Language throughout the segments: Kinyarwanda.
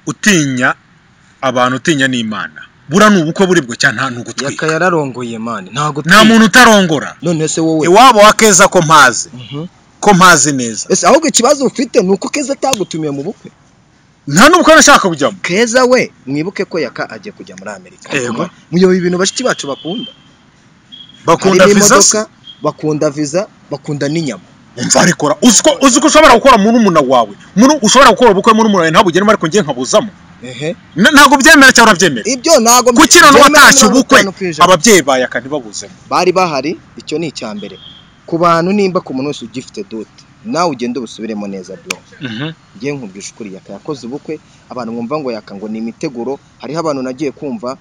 utinya abantu utinya n'imana buriya ni ubukwe buri bwo cyane nta ntugutwika yakaye yararongoye mani ntago nta muntu utarongora none se wowe iwabo wa keza ko mpazi Mhm. ko mpazi neza ese ahubwo ikibazo ufite ni uko keza atagutumiye mu bukwe nta n'ubukwe nashaka kujyamo keza we mwibuke ko yaka agiye kujya muri amerika Yego. muyoboye ibintu bashiki bacu bakunda bakunda Harimo viza se imodoka, bakunda viza bakunda n'inyama umva arikora uzi ko uzi ko ushobora gukora muri umuntu wawe muri ushobora gukora ubukwe muri umuntu wawe ntabugene ariko ngiye nkabuzamo ehe N- ntabwo byemera cyangwa urabyemera ibyo ntago gukira n'uwatashye ubukwe aba ababyeyi bawe akandi babuzemo bari bahari icyo ni icya mbere ku bantu nimba ku muntu wese ugifite dote nawe ugende ubusubiremo neza bro ngiye nkubwije ukuri yaka yakoze ubukwe abantu mwumva ngo yaka ngo ni imiteguro hariho abantu nagiye kumva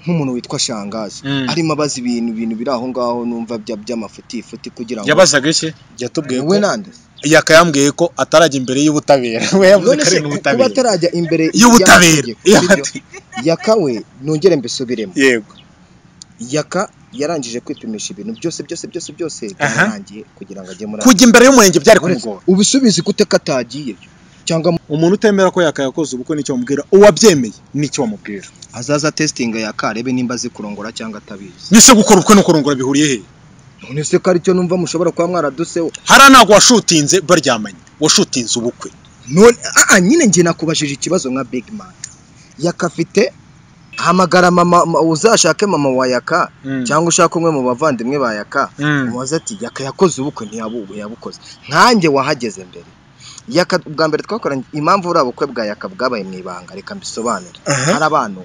nk'umuntu witwa shangazi Mm. arimo abaza ibintu ibintu biri aho ngaho numva bya- by'amafutifuti kugira ngo yabazaga iki yatubwiye we nande yaka yambwiye ko atarajya imbere y'ubutabera we yavuze none ko se ari ku- mu kuba butabera atarajya imbere y'ubutabera y'amategeko, sibyo? yaka we nongere mbisubiremo yego yaka yarangije kwipimisha ibintu byose byose byose byose byarangiye kugira ngo ajye muri kujya imbere y'umurenge byari Uretse- kumugora ubisubizi gute ko atagiye cyangwa umuntu utemera ko yaka yakoze ubukwe nicyo wamubwira uwabyemeye nicyo wamubwira azaza testinga yaka arebe nimba azi kurongora cyangwa atabizi nise gukora ubukwe no kurongora bihuriye he none se ko aricyo numva mushobora kuba mwaraduseho hariya ntabwo washutinze baryamanye washutinze ubukwe none aa nyine njye nakubajije ikibazo nka big man yaka afite hamagara mama ma- uzashake mama wa yaka Mm. cyangwa ushake umwe mu bavandimwe ba yaka Mm. umubaze ati yaka yakoze ubukwe ntiyabubu yabukoze nkanjye wahageze mbere yaka ubwa mbere twakoranye impamvu buriya bukwe bwa yaka bwabaye mu ibanga reka mbisobanure hari abantu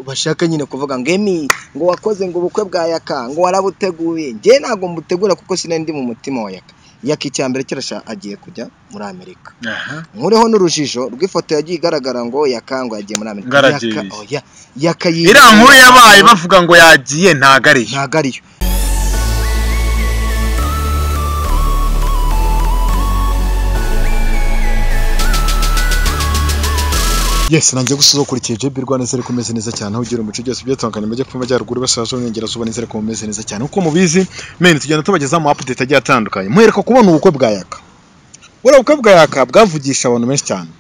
bashaka nyine kuvuga ngo emi ngo wakoze ngo ubukwe bwa yaka ngo warabuteguye njye ntabwo mbutegura kuko sinari ndi mu mutima wa yaka yaka icya mbere kirashaka agiye kujya muri amerika nkureho n'urujijo rw'ifoto yagiye igaragara ngo yakangwa yagiye muri amerika Ngaragiye. Yaka- oya, yakayiye iriya nkuru yabaye bavuga ngo yagiye ntago ariyo ntago ariyo Yes, nanjye gusa uzokurikiye JB Rwanda zari kumeze neza cyane aho ugira umuco byose byatandukanye mu majyepfo y'amajyaruguru basaza n'ingerazuba nizere ko mumeze neza cyane uko mubizi men tugenda tubagezaho ama update agiye atandukanye muhereka kubona ubukwe bwa yaka buriya ubukwe bwa yaka bwavugisha abantu benshi cyane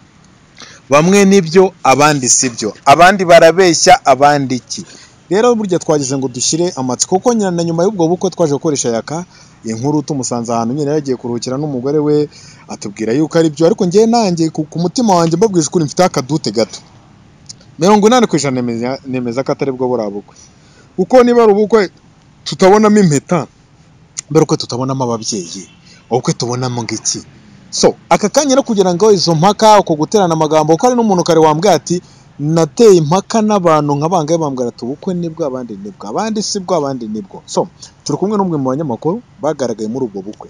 bamwe nibyo abandi sibyo abandi barabeshya abandi iki rero burya twagize ngo dushyire amatsiko kuko nyina na nyuma y'ubwo bukwe twaje gukoresha yaka inkuru tumusanze ahantu nyine yagiye kuruhukira n'umugore we atubwira yuko ari byo ariko njye nanjye ku ku mutima wanjye mbabwije ukuri mfite akadute gato mirongo inani ku ijana nemeza, nemeza ko atari bwo buriya bukwe kuko niba ari ubukwe tutabonamo impeta mbere uko tutabonamo ababyeyi ubukwe tubonamo ngiki so aka kanya no kugira ngo izo mpaka uko guterana amagambo kuko hari n'umuntu kare wambwiye ati nateye impaka n'abantu nk'abangahe bambwira ati ubukwe nibwo abandi nibwo abandi sibwo abandi nibwo so turi kumwe n'umwe mu banyamakuru bagaragaye muri ubwo bukwe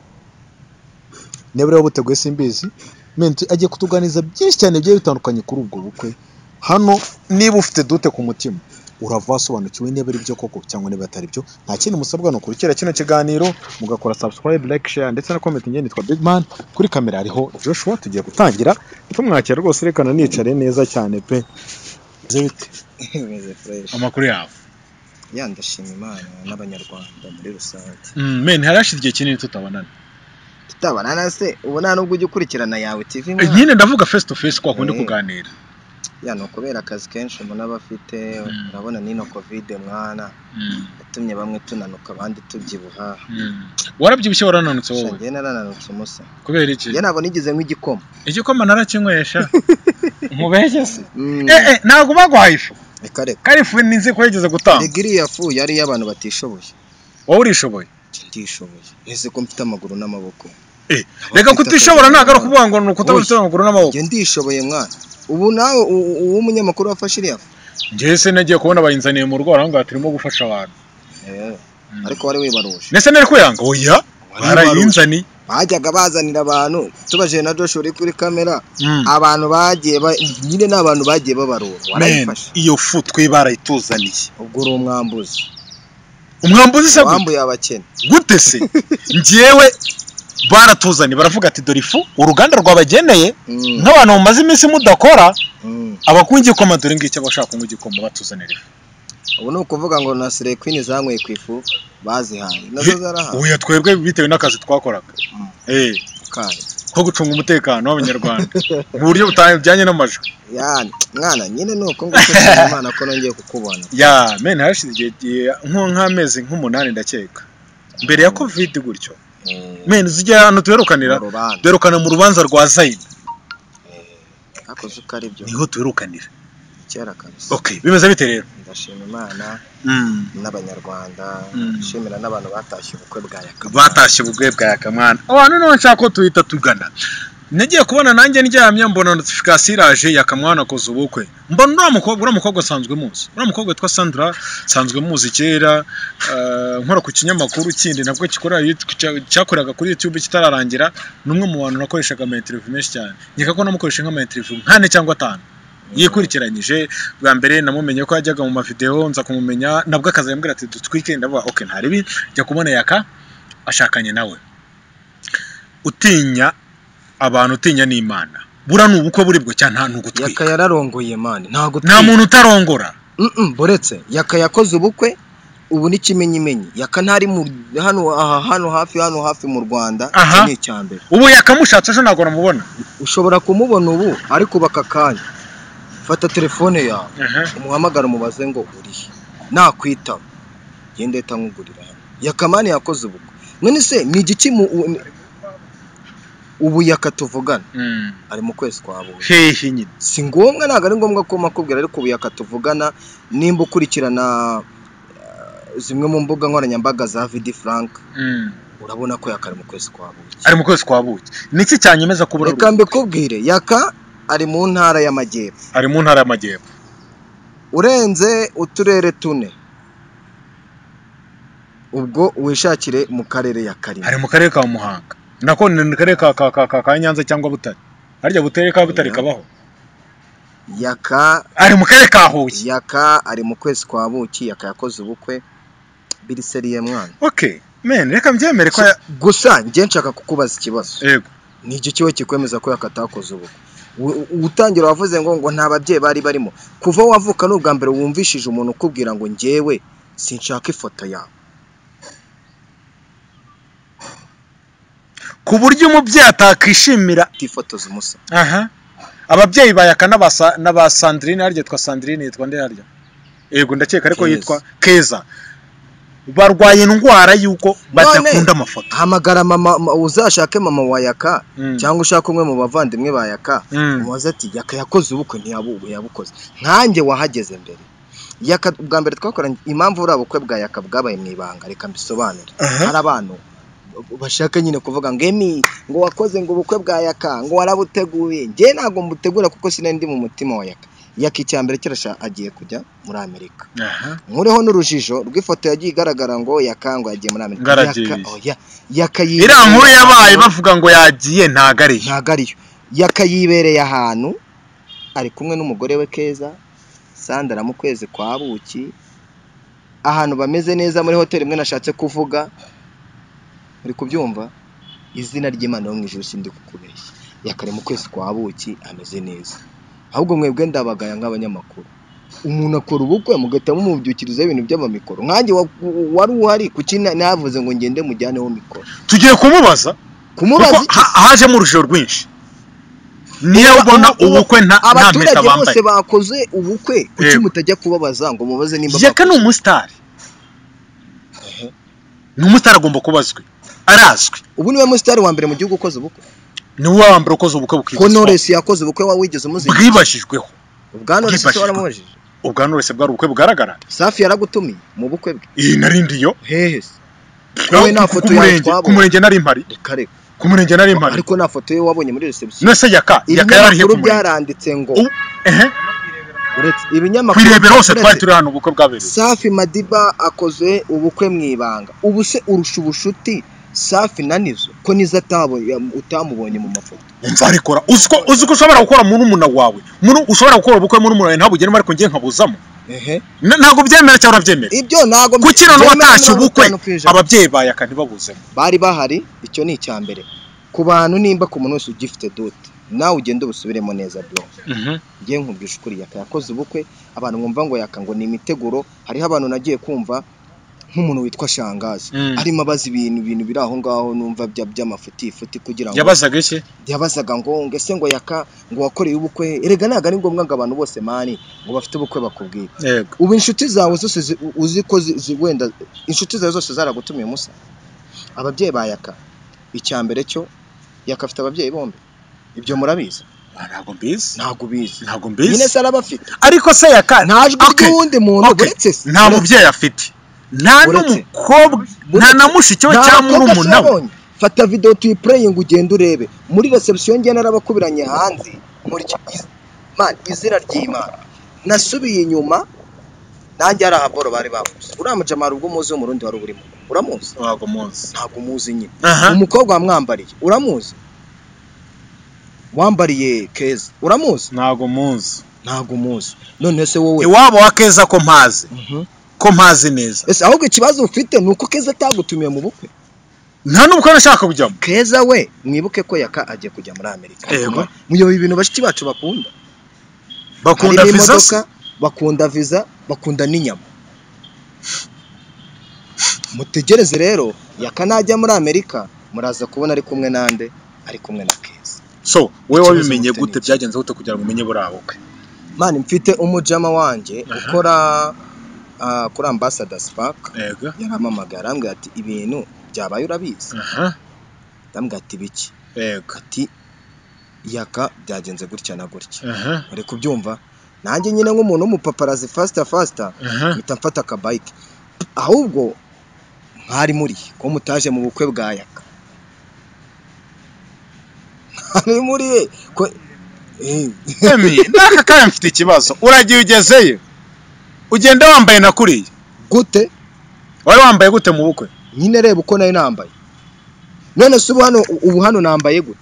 niba rero buteguye simbizi menti agiye kutuganiza byinshi cyane bigiye bitandukanye kuri ubwo bukwe hano niba ufite dute ku mutima urava wasobanukiwe niba ari byo koko cyangwa niba atari byo nta kindi musabwa ni ukurikira kino kiganiro mugakora subscribe like share ndetse na comment njye nitwa big man kuri kamera hariho joshua tugiye gutangira tumwakira rwose rekana nicare neza cyane pe Bimeze bite? Bimeze fresh. amakuru yabo ya ndashima imana n'abanyarwanda muri rusange men harashize igihe kinini tutabonana tutabana se ubu nta nubwo ujya ukurikirana yawe tv mwana. nyine ndavuga face to face ko hakundi Mm. kuganira ya ni ukubera akazi kenshi umuntu aba afite Mm. urabona n'ino kovide mwana Mm, yatumye bamwe tunanuka abandi tubyibuha mm. warabyibushye warananutse Sha, wowe njye narananutse umusa kubera iki njye ntabwo nigeze nk'igikoma igikoma narakinywesha nkubeshye se Mm, eh eh ntabwo bagwaye ifu reka reka kandi ifu ni nzi ko yigeze gutanga rega iriya fu yari iy'abantu batishoboye wowe urishoboye ndishoboye ese ko mfite amaguru n'amaboko reka kutishobora ntabwo ari ukuvuga ngo ni Oya. ukutabafite amaguru n'amaboko njye ndishoboye mwana ubu nawe u- u- uwo munyamakuru wafashe iriya fu njyewe se nagiye kubona bayinzaniye mu rugo baravuga ngo turimo gufasha abantu Eh, Mm. ariko wari wibaruje ndetse nari kuyanga oya barayinzaniye bajyaga bazanira abantu tubajije na Joshua uri kuri kamera Mm. abantu bagiye ba- nyine ni abantu bagiye babarura Men, warayifashe iyo fu twe barayituzaniye ubwo uri umwambuzi umwambuzi se gute? wambuye abakene gute se njyewe baratuzaniye baravuga ati dore ifu uruganda rwabageneye Mm, nk'abantu mumaze iminsi mudakora mm. abakwa igikoma dore ngicyo abashaka kunywa igikoma batuzanira ifu ubu ni ukuvuga ngo na sirekwini zanyweye ku ifu bazihaye nazo zarahaye oya twebwe bitewe n'akazi twakoraga Mm. Eh, kayo nko gucunga umutekano w'abanyarwanda mu buryo butajyanye n'amajwi ya mwana nyine ni uko ngushyira imana ko nongeye kukubona ya meni hashize igihe igihe nko nk'amezi nk'umunani ndakeka mbere ya kovide gutyo Mm, meni zijya ahantu tuherukanira mu rubanza duherukana mu rubanza rwa zayini hakoze uko ari byo niho tuherukanira kera kabisa ok bimeze bite rero ndashima imana Mm. n'abanyarwanda Mm. nshimira n'abantu batashye ubukwe bwa yakaba batashye ubugwe bwa yakamwana abantu niho nshaka ko tuhita tugana nagiye kubona nanjye ndyamye mbona notifikasiyo iraje yakamwana akoze ubukwe mbona uriya mukobwa uriya mukobwa asanzwe muzi uriya mukobwa witwa sandra asanzwe muzi kera eh, nkora ku kinyamakuru kindi nabwo gikora yitwa- cya- cyakoraga kuri youtube kitararangira ni umwe mu bantu nakoreshaga ama interview menshi cyane nkeka ko namukoresheje nk'ama interview nk'ane cyangwa atanu yikurikiranyije bwa mbere namumenye ko yajyaga mu mavideo nza kumumenya nabwo akaza yambwira ati dutwike ndavuga ok nta ribi jya kubona yaka ashakanye nawe utinya abantu utinya ni imana bura ni ubukwe buribwo cyane nta ugutwika yaka yararongoye mani ntago nta muntu utarongora Mm-mm, buretse yaka yakoze ubukwe ubu ni kimenyimenyi yaka ntari mu hano aha hano hafi hano hafi mu rwanda Aha. iki ni icya mbere ubu yakamushatse ejo ntabwo namubona ushobora kumubona ubu ariko bakakanya fata telefone yawe Aha. umuhamagara umubaze ngo urihe nakwitaba genda uhita nkugurira hano yakamani yakoze ubukwe none se ni igiki mu u- ubu yaka tuvugana Mm. ari mu kwezi kwa buwe hehe nyine si ngombwa ntabwo ari ngombwa ko makubwira ariko ubu yaka tuvugana nimba ukurikirana eh, zimwe mu mbuga nkoranyambaga za vidi frank Mm. urabona ko yaka ari mu kwezi kwa buki ari mu kwezi kwa buki ni iki cyanyemeza kubura reka mbikubwire yaka ari mu ntara y'amajyepfo ari mu ntara y'amajyepfo urenze uturere tune ubwo wishakire mu karere ya karima ari mu karere ka muhanga nako ni mu karere ka, ka, ka, ka, ka nyanza cyangwa butare harya butere ka butare Yeah. kabaho yaka ari mu karere ka huye yaka ari mu kwezi kwa buki yaka yakoze ubukwe biriseriye mwana ok men reka mbyemere ko ya- gusa njye nshaka kukubaza ikibazo yego ni iki kiba kikwemeza ko yakatakoze ubukwe U- u- utangira wavuze ngo ngo nta babyeyi bari barimo kuva wavuka ni ubwa mbere wumvishije umuntu ukubwira ngo njyewe sinshaka ifoto yawe ku buryo umubyeyi atakwishimira utifotoza umusa aha ababyeyi ba yaka n'aba Sa- n'aba sandrine harya yitwa sandrine yitwa nde harya yego ndakeka ariko Keza. yitwa keza barwaye indwara y'uko badakunda amafoto hamagara mama ma- uzashake mama wa yaka Mm. cyangwa ushake umwe mu bavandimwe ba yaka Mm. umubaze ati yaka yakoze ubukwe ntiyabu yabukoze nkanjye wahageze mbere yaka ubwa mbere twakoranye impamvu buriya bukwe bwa yaka bwabaye mu ibanga reka mbisobanure Aha. hari abantu bashaka nyine kuvuga ngo emi ngo wakoze ngo ubukwe bwa yaka ngo warabuteguye njye ntabwo mbutegura kuko sinari ndi mu mutima wa yaka yaka icya mbere kirasha agiye kujya muri amerika aha nkuriho n'urujijo rw'ifoto yagiye igaragara ngo yakangwa yagiye muri amerika Ngaragiye. Yaka- oya, yaka yibereye iriya nkuru yabaye ahantu, bavuga ngo yagiye ntago ari yo ntago ariyo yaka yibereye ahantu ari kumwe n'umugore we keza sandara mu kwezi kwa buki ahantu bameze neza muri hoteli imwe nashatse kuvuga uri kubyumva izina ry'imana yo mu ijuru sindi kukubeshya yakare mu kwezi kwa buki ameze neza ahubwo mwebwe ndabagaya nk'abanyamakuru umuntu akora ubukwe mugahita mumubyukirizaho ibintu by'amamikoro nkanjye wa- wari uhari kuki na- navuze ngo ngende mujyaneho mikoro tugiye kumubaza kumubaza kuko iki? ha- hajemo urujijo rwinshi niyo ubona ubukwe nta nta mpeta abaturage bose bambaye bakoze ubukwe kuki Yego. mutajya kubabaza ngo mubaze nimba yaka ni bakoze? umusitari ni umusitari agomba kuba azwi arazwi ubu niwe musitari wa mbere mu gihugu ukoze ubukwe ni wowe wa mbere ukoze ubukwe bwibazwaho honores yakoze ubukwe wa wigeze umuziki bwibashijweho ubwa knowless icyo bwifashishwa. waramubajije ubwa Knowless bwari ubukwe bugaragara safi yaragutumiye mu bukwe bwe iyi nari ndiyo hehe se Aho wowe nta ku- foto ku yawe murenge- twabonye. ku murenge nari mpari reka reka ku murenge nari mpari ariko nta foto ye wabonye muri reception none se yaka yaka yararihe ibinyamakuru ku murenge byaranditse ngo Ubu- ehe uretse ku ibinyamakuru irebero hose twari uretse- turi hano ubukwe bwabereye safi madiba akoze ubukwe mu ibanga ubu se urusha ubushuti safi na nizo ko nizo atabo- ya- utamubonye mu mafoto nzarikora uzi ko uzi ko ushobora gukora murumuna wawe Muru- ushobora gukora ubukwe murumuna wawe ntabugene ariko ngiye nkabuzamo ehe N- ntabwo byemera cyangwa urabyemera ibyo ntabwo kuki noneho byemewe watashye mirongo ubukwe itanu ku ijana. ababyeyi ba yaka ntibabuzemo bari bahari icyo ni icya mbere ku bantu nimba ku muntu wese ugifite dote nawe ugende ubusubiremo neza byo ngiye nkubwisha ukuri yaka yakoze ubukwe abantu mwumva ngo yaka ngo ni imiteguro hariho abantu nagiye kumva nk'umuntu witwa shangazi Mm. arimo abaza ibintu ibintu biri aho ngaho numva bya by'amafutifuti kugira ngo yabazaga iki yabazaga ngo ngo ese ngo yaka ngo wakoreye ubukwe erega ntabwo ari ngombwa ngo abantu bose mani ngo bafite ubukwe bakubwire yego ubu inshuti zawe zose zi- uzi ko zi- zi- wenda inshuti zawe zose zaragutumiye musa ababyeyi ba yaka icya mbere cyo yaka afite ababyeyi bombi ibyo murabizi Ah, ntabwo mbizi ntabwo ubizi ntabwo nyine mbizi se arabafite ariko se yaka nta jwi Okay. ry'uwundi muntu Okay. uretse se nta mubyeyi afite nta Uretse. n'umukobwa nta na mushiki we Nta cyangwa bakobwa n'umuntu we sinabonye. fata video tuyipureyinge ugende urebe muri reception njye narabakubiranye hanze muri iki- iz- man izina ry'imana nasubiye inyuma nanjye hari ahaboro bari bamuzi uriya mujamara ubwo umuzi w'umurundi wari urimo uramuzi ntabwo muzi ntabwo umuzi nyine aha umukobwa wamwambariye uramuzi wambariye keza uramuzi ntabwo muzi ntabwo umuzi none se wowe iwabo wa keza ko mpazi Mhm. ko mpazi neza ese ahubwo ikibazo ufite ni uko keza atagutumiye mu bukwe nta n'ubwo nashaka kujyamo keza we mwibuke ko yaka agiye kujya muri amerika Yego. muyoboye ibintu bashiki bacu bakunda bakunda Harimo viza se imodoka, bakunda viza bakunda n'inyama mutegereze rero yaka najya muri amerika muraza kubona ari kumwe nande ari kumwe na keza so wowe Ikibazo wabimenye mufite gute ni iki? byagenze gute kugira ngo umenye buriya bukwe mani mfite umujama wanjye ukora ah, kuri ambassador's park yego yarampamagara arambwira ati ibintu byabaye urabizi aha arambwira ati biki yego ati yaka byagenze gutya na gutya aha bari kubyumva nanjye nyine nk'umuntu w'umupaparazi fasita fasita aha mpita mfata akabayike ahubwo mwari muri ko mutaje mu bukwe bwa yaka mwari muri ye ko Eh, Emi, n'aka kanya mfite ikibazo uragiye ugezeyo ugenda wambaye na kuriya gute wari wambaye gute mu bukwe nyine reba uko nayo nambaye none se ubu hano ubu hano nambaye gute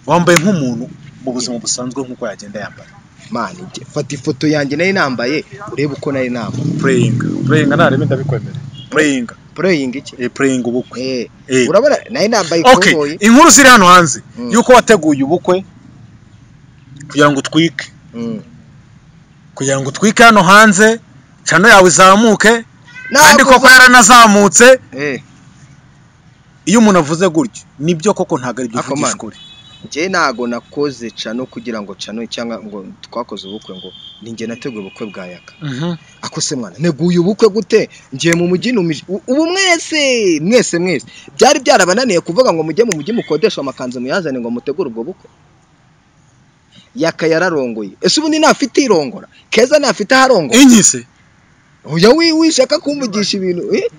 wambaye nk'umuntu mu buzima busanzwe nk'uko yagenda yambaye mani njye- fata ifoto yanjye nayo nambaye urebe uko nayo nambaye pureyinga pureyinga ntarebe ndabikwemerera pureyinga pureyingi iki pureyinga ubukwe Eh, Eh. urabona nayo nambaye okay ikoboyi inkuru ziri hano hanze Mm. yuko wateguye ubukwe kugira ngo utwike Mm. kugira ngo utwike hano hanze cano yawe izamuke kandi Ntabwo koko yaranazamutse Eh. iyo umuntu avuze gutyo nibyo koko ntabwo ari byo Ako uvugisha mana. ukuri njye ntago nakoze cano kugira ngo cano cyangwa ngo twakoze ubukwe ngo ninjye nateguye ubukwe bwa yaka ako se mwana neguye ubukwe gute ngiye mu mujyi numije U- ubu mwese mwese mwese byari byarabananiye kuvuga ngo mujye mu mujyi mukodesha amakanzu muyazane ngo mutegure ubwo bukwe yaka yararongoye ese ubundi ntafite irongora keza ntafite aharongora inki se oya wi- wishaka kumvugisha ibintu eh?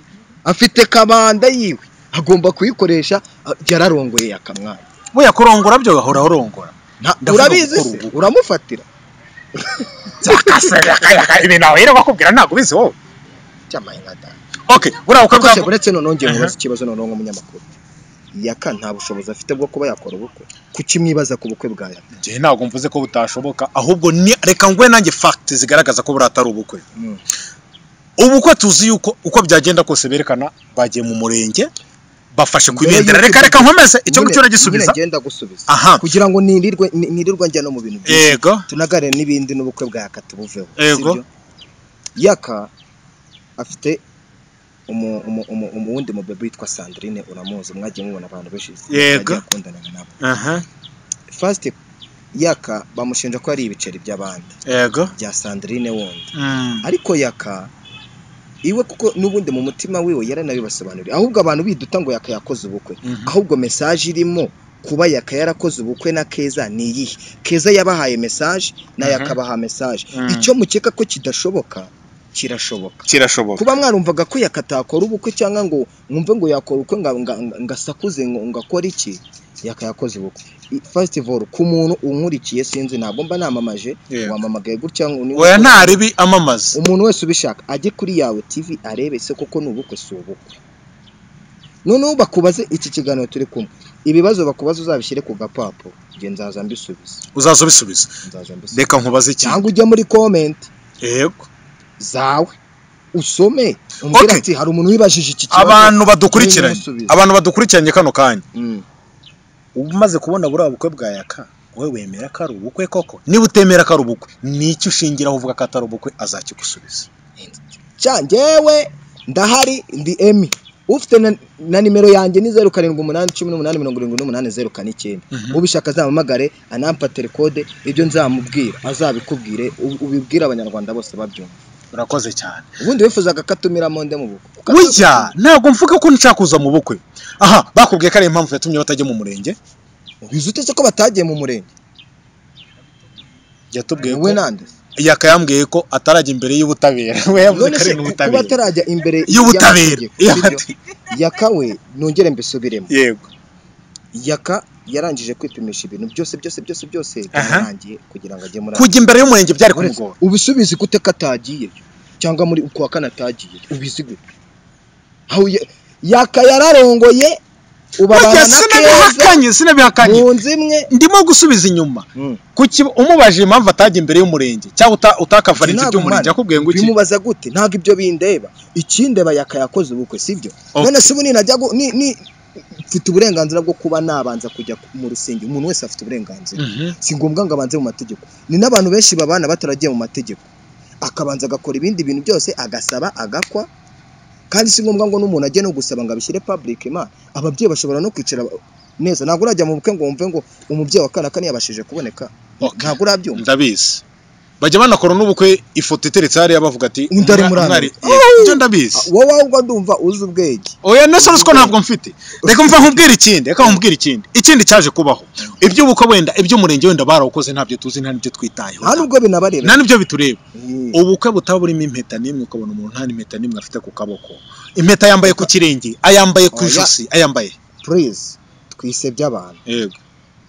afite kabanda yiwe agomba kuyikoresha ah, yararongoye yakamwana we yakurongora byo gahora urongora Nta- Ndavuga urabizi gukora se ubukwe. uramufatira ibintu aho rero bakubwira ntabwo ubizi wowe cyamaye nka data okay buriya bukwe kuko bwa se buretse noneho ngiye nkubaza Aha. ikibazo noneho nk'umunyamakuru yaka nta bushobozi afite bwo kuba yakora ubukwe kuki mwibaza ku bukwe bwa yaka njye ntabwo mvuze ko butashoboka ahubwo ni reka ngwe nanjye fact zigaragaza ko buriya atari ubukwe ubukwe tuzi yuko uko byagenda kose berekana bagiye mu murenge bafashe ku Mbere ibendera y'uko reka tujya- reka nkomeze icyo Nyine- ngicyo uragisubiza nyine ngenda gusubiza aha kugira ngo nirirwe ni- nirirwa njya no mu bintu byinshi yego tunagare n'ibindi n'ubukwe bwa yaka tubuveho Yego. sibyo? yaka afite umu- umu- umu- umu- uwundi mubebe witwa sandrine uramuzi mwagiye mubona abantu benshi Yego. yagiye akundanaga nabo aha fasite yaka bamushinja ko ari ibiceri by'abandi yego bya Sandrine wundi Mm. ariko yaka iwe kuko n'ubundi mu mutima wiwe yaranabibasobanuriye ahubwo abantu biduta ngo yaka yakoze ubukwe Mhm. ahubwo mesaje irimo kuba yaka yarakoze ubukwe na keza ni iyihe keza yabahaye mesaje na Mhm. yakabaha mesaje Mm. icyo mukeka ko kidashoboka kirashoboka kirashoboka kuba mwarumvaga ko yaka atakora ubukwe cyangwa ngo mwumve ngo yakora ubukwe nga- nga- nga- ngasakuze ngo ngakora iki yaka yakoze ubukwe I- first of all ku muntu unkurikiye sinzi ntabwo mba namamaje Yego. wamamagaye gutya ngo ni- oya nta ribi amamaza umuntu wese ubishaka ajye kuri yawe tv arebe se koko ni ubukwe si ubukwe noneho bakubaze iki kiganiro turi kumwe ibibazo bakubaza uzabishyire ku gapapuro njye nzaza mbisubiza uzaza ubisubiza nzaza mbisubiza reka nkubaze iki cyangwa ujye muri comment yego zawe usome umbwire Okay. ati hari umuntu wibajije iki kibazo abantu badukurikiranye Nsubiza. abantu badukurikiranye kano kanya Mm. uba umaze kubona buriya bukwe bwa yaka wowe wemera ko ari ubukwe koko niba utemera ko ari ubukwe n'icyo ushingiraho uvuga ko atari ubukwe azakigusubiza cya njyewe ndahari ndi emi ufite na, na nimero yanjye ni zeru karindwi umunani cumi n'umunani mirongo irindwi n'umunani zeru kane icyenda Mhm. ubishaka azampamagare anampa telekode ibyo nzamubwira azabikubwire u- ubibwire abanyarwanda bose babyumva urakoze cyane ubundi wifuzaga ko atumira monde mu bukwe burya ntabwo mvuga ko nshaka kuza mu bukwe aha bakubwiye ko ari impamvu yatumye batajya mu murenge ubizi ute se ko batagiye mu murenge yatubwiye we ko nande yaka yambwiye ko atarajya imbere y'ubutabera we yavuze ko none ari se ku- kuba n'ubutabera atarajya imbere y'ubutabera y'amategeko, sibyo? yakawe nongere mbisubiremo yego yaka yarangije kwipimisha ibintu byose byose byose byose byarangiye kugira ngo ajye muri kujya imbere y'umurenge byari Uretse- kumugora ubisubizi gute ko atagiye cyangwa muri kuwa kane atagiye ubizi gute aho ya- yaka yararongoye ubabana burya na keza sinabihakanye sinabihakanye mu nzu imwe ndimo gusubiza inyuma Mm. kuki umubajije impamvu atajya imbere y'umurenge cyangwa uta- utakavarinze Sinagumana. iby'umurenge yakubwiye ngo iki bimubaza gute ntabwo ibyo bindeba ikindeba yaka yakoze ubukwe sibyo Okay. none se ubu ninajya gu- ni- ni- mfite uburenganzira bwo kuba nabanza kujya mu rusengero umuntu wese afite uburenganzira Mhm. si ngombwa ngo abanze mu mategeko ni n'abantu benshi babana bataragiye mu mategeko akabanza agakora ibindi bintu byose agasaba agakwa kandi si ngombwa ngo n'umuntu ajye no gusaba ngo abishyire public imana ababyeyi bashobora no kwicara neza ntabwo urajya mu bukwe ngo wumve ngo umubyeyi wa kanakani yabashije kuboneka Okay. ntabwo urabyumva ndabizi bajya banakora n'ubukwe ifoto iteretse hariya bavuga ati Undi ari umwa- muri umwari- Amerika. Eh, ibyo ndabizi wowe ahubwo ndumva uzi ubwenge oya nese ruswa ntabwo mfite reka mva nkubwire ikindi reka nkubwire ikindi ikindi cyaje kubaho iby'ubukwe wenda iby'umurenge wenda barawukoze ntabyo tuzi nta n'ibyo twitayeho nta n'ubwo binabareba nta n'ibyo bitureba Eh, ubukwe butaba burimo impeta n'imwe ukabona umuntu nta n'impeta n'imwe afite ku kaboko impeta yambaye ku kirenge ayambaye ku Oya. ijosi ayambaye please twise by'abantu yego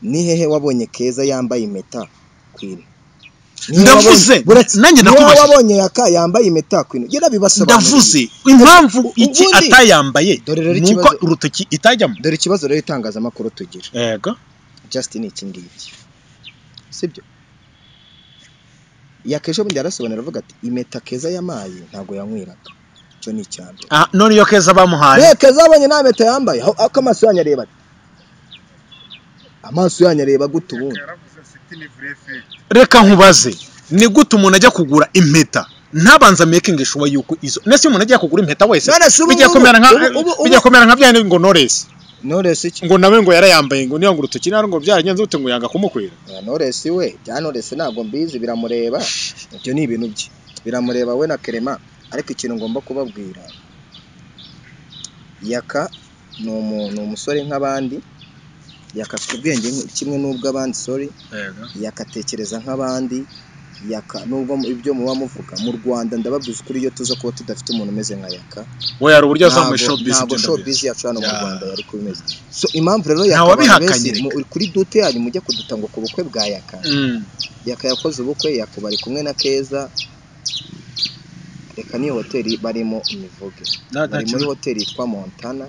ni hehe wabonye keza yambaye impeta kwino Ndavuze, nanjye niba nakubajije. wabonye yaka yambaye impeta kwino yarabibasobanuriye ndavuze impamvu Ubundi- iki atayambaye Dore rero ni uko ikibazo- urutoki itajyamo dore ikibazo rero itangazamakuru tugira yego just ni iki ngiki sibyo yakesha bundi yarasobanura avuga ati impeta keza yamaye ntabwo yanyweraga icyo ni icya mbere Ah, none iyo keza bamuhaye Be keza abonye nta mpeta yambaye aho ako amaso yanyu areba ate? amaso yanyu areba gute ubundi reka nkubaze ni gute umuntu ajya kugura impeta ntabanza making sure yuko izo nese umuntu ajya kugura impeta wese None se ubu bijya ngubu- kumera nka ubu- ubu- ubu- bijya kumera nka byane ngo Knowless Knowless iki ngo nawe ngo yarayambaye ngo niyo ngo urutoki nari ngo byaragenze ute ngo yanga kumukwira Oya, Knowless we bya Knowless ntabwo mbizi biramureba ibyo ni ibintu bye biramureba we na Kerema ariko ikintu ngomba kubabwira Yaka ni umu- ni umusore nk'abandi Yaka afite ubwenge nk- kimwe n'ubw'abandi sorry yakatekereza nk'abandi yaka nubwo mu- ibyo muba muvuga mu Rwanda ndababwiza ukuri iyo tuza kuba tudafite umuntu umeze nka Yaka we yari uburyo ntabwo azamuye show biz ntabwo showbiz yacu hano mu Ya. Rwanda yari kuba imeze so impamvu rero Nta Yaka wabihakanye abantu benshi reka. mu- kuri dute yanyu mujye kuduta ngo ku bukwe bwa Yaka yaka yakoze ubukwe yakuba ari kumwe na keza reka n'iyo hoteli barimo imivuge bari muri hoteli yitwa montana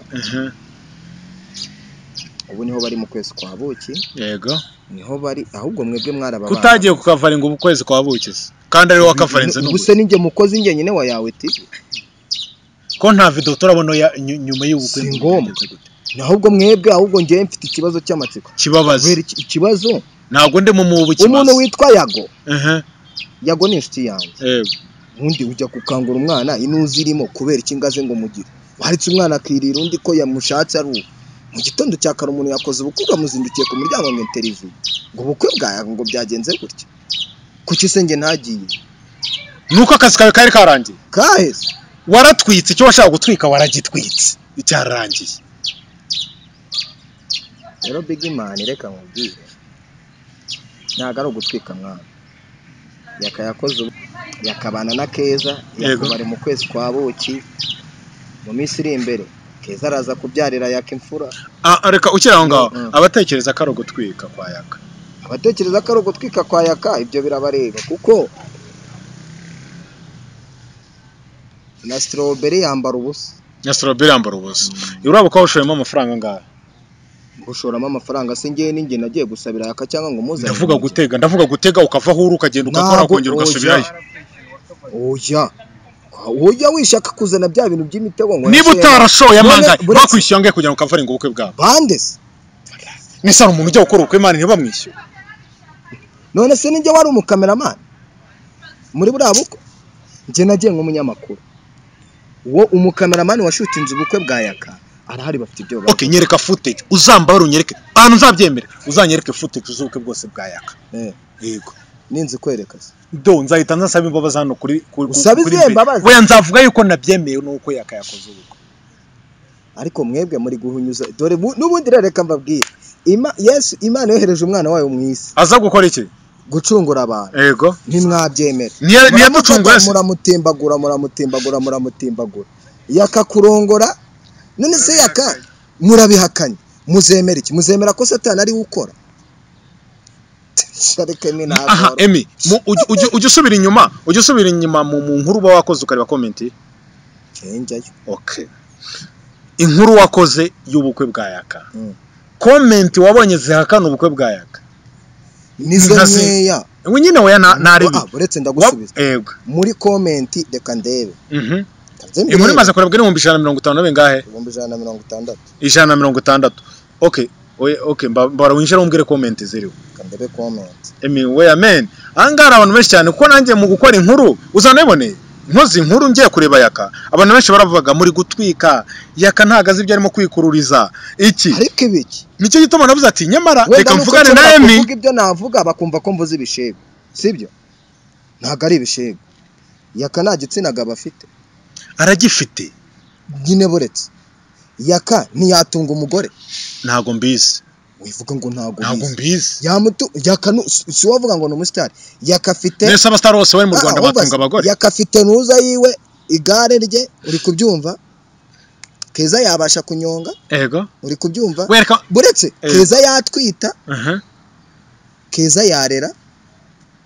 ubu niho bari mu kwezi kwa buki yego niho bari ahubwo mwebwe mwarababana kutagiye ku kavaringa ubu kwezi kwa bukizi kandi ari wowe kavarinze Ubu- n'ubu ubuse ninjye mukozi njye nyine wa yawe ti ko nta video turabona ya- nyu- nyuma y'ubukwe Si ngombwa. ahubwo mwebwe ahubwo njyewe mfite ikibazo cy'amatsiko kibabaze kubera iki- ikibazo ntabwo ndimo mu buki umuntu witwa yago Mhm, yago ni inshuti yanjye yego ubundi ujya gukangura umwana inuzi irimo kubera ikingaze ngo mugire waretse umwana akirira undi ko yamushatse ari uwo mu gitondo cya kare umuntu yakoze ubukwe bamuzindukiye ku muryango ngo interiviyu ngo ubukwe bwawe ngo byagenze gutya kuki se njye ntagiye nuko akazi kawe kari karangiye kaheze waratwitse icyo washaka gutwika waragitwitse cyarangiye rero bigi mani reka nkubwire ntabwo ari ugutwika mwana yaka yakoze ubu- yakabana na keza Yego. yakuba ari mu kwezi kwa buki mu minsi iri imbere keza araza kubyarira yaka imfura Ah, reka ukiri aho ngaho Mm. abatekereza ko ari ugutwika kwa yaka abatekereza ko ari ugutwika kwa yaka ibyo birabareba kuko na strawberry yambara ubusa nyasoroberi yambara ubusa urabo ko washoyemo amafaranga ngaho gushoramo amafaranga se njyewe ninjye nagiye gusabira yaka cyangwa ngo muzane ndavuga gutega ndavuga gutega ukava aho uri ukagenda ugakora Ntabwo kongera ugasubirayo oya oya wishaka kuzana bya bintu by'imitego ngo niba yashoye- utarashoye None- amangahe buretse- bakwishyura angahe kugira ngo ukavaringa ubukwe bwabo bande se nese hari umuntu ujya gukora ubukwe imana ntibamwishyure none se ninjye wari umukameramani muri buriya bukwe njye nagiye nk'umunyamakuru uwo umukameramani washutinze ubukwe bwa yaka arahari bafite ibyo bari okay nyereka footage uzambare unyereke abantu uzabyemere uzanyereke footage z'ubukwe bwose bwa yaka Eh, yego ninzi kwereka se do nzahita nsaba imbabazi hano kuri kuri Usabe kuri izihe mbere. mbabazi? Oya, nzavuga yuko nabyemeye nuko yaka yakoze ubukwe ariko mwebwe muri guhunyuza dore bu- n'ubundi rero reka mbabwire Ima- yesu imana yohereje umwana wayo mu isi aza gukora iki gucungura abantu yego ntimwabyemera niya niya Muramufata, muramutimbagura muramutimbagura muramutimbagura yakakurongora none se yaka murabihakanye muzemera iki muzemera ko satani ari we ukora reka ni aha ntabwo emi mu- ujye- ujye- ujye usubira inyuma ujye usubira inyuma mu mu nkuru uba wakoze ukareba komenti njyayo okay inkuru wakoze y'ubukwe bwa yaka Mm. komenti wabonye zihakana ubukwe bwa yaka nizo Ntasi- nkeya we nyine we narebi Ah, uretse ndagusubiza yego muri komenti reka ndebe Mhm. Ndabyemeye. inkuru imaze kurebwa n'ibihumbi ijana na mirongo itanu na bingahe ibihumbi ijana na mirongo itandatu ijana na mirongo itandatu okay oye okay mba- mbara winjire umbwire komenti ziriho reka ndebe komenti emi we amen ahangaha hari abantu benshi cyane kuko nanjye mu gukora inkuru uzanabiboneye nkoze inkuru ngiye kureba yaka abantu benshi baravuga muri gutwika yaka ntago azi ibyo arimo kwikururiza iki ariko ibiki nicyo gituma navuze ati nyamara wenda reka nuko mvugane na nshobora emi kuvuga ibyo navuga bakumva ko mvuze ibishego sibyo ntabwo ari ibishego yaka nta gitsina gabo afite aragifite nyine buretse yaka ntiyatunga umugore ntago mbizi wivuga ngo ntabwo ntago ubizi mbizi yamutu yaka nu- si si uwavuga ngo ni umusitari yaka afite mbese abasitari bose bari mu Ah, rwanda ahubwo batunga abagore yaka afite ntuza yiwe igare rye uri kubyumva keza yabasha kunyonga yego uri kubyumva wereka buretse Eh. keza yatwita Mhm. keza yarera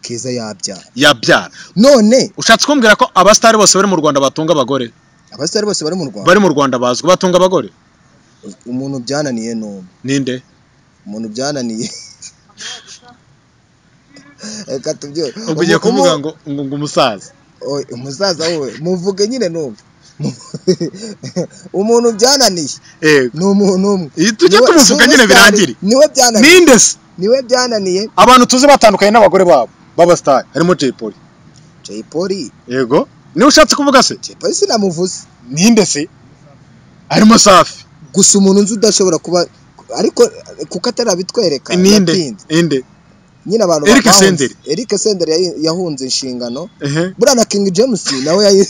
keza yabyara yabyara none ushatse kumbwira ko abasitari bose bari mu rwanda batunga abagore abasitari bose bari mu rwanda bari mu rwanda bazwi batunga abagore umuntu byananiye ni umwe ninde umuntu byananiye reka tubyore ubwo ugiye kuvuga ngo ngo ngo umusaza Oye, umusaza wowe muvuge nyine numva umuntu byananiye yego ni umuntu umwe Iyi tujye Niwe- tumuvuga nyine superstar birangire niwe byananiye ninde se niwe byananiye abantu tuzi batandukanye n'abagore babo b'abasitari harimo Jay Polly Jay Polly yego niwe ushatse kuvuga se Jay Polly sinamuvuze ninde se harimo Safi gusa umuntu nzi udashobora kuba ariko kuko atarabitwereka ninde yatinze. ninde nyine abantu Eric bahunze. Senderi. Eric Senderi yahi- yahunze inshingano ehe buriya na King James nawe yayi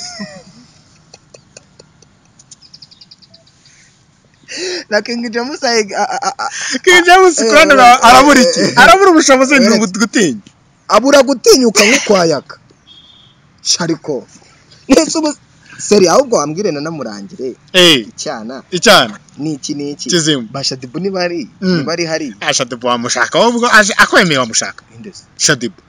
na King James ayi- a- a- a- King James Eh, Kuranda eh, arabura iki eh, eh. arabura ubushobozi ni Uretse. ugutinya abura gutinyuka nk'ukwayaka shariko nese ubu seri ahubwo wambwire na namurangire eh icyana icyana n'iki n'iki kizimu bashadibu ntibari Mm. ntibari hari ashadibu wamushaka ahubwo aje akwemeye wamushaka Indus. shadibu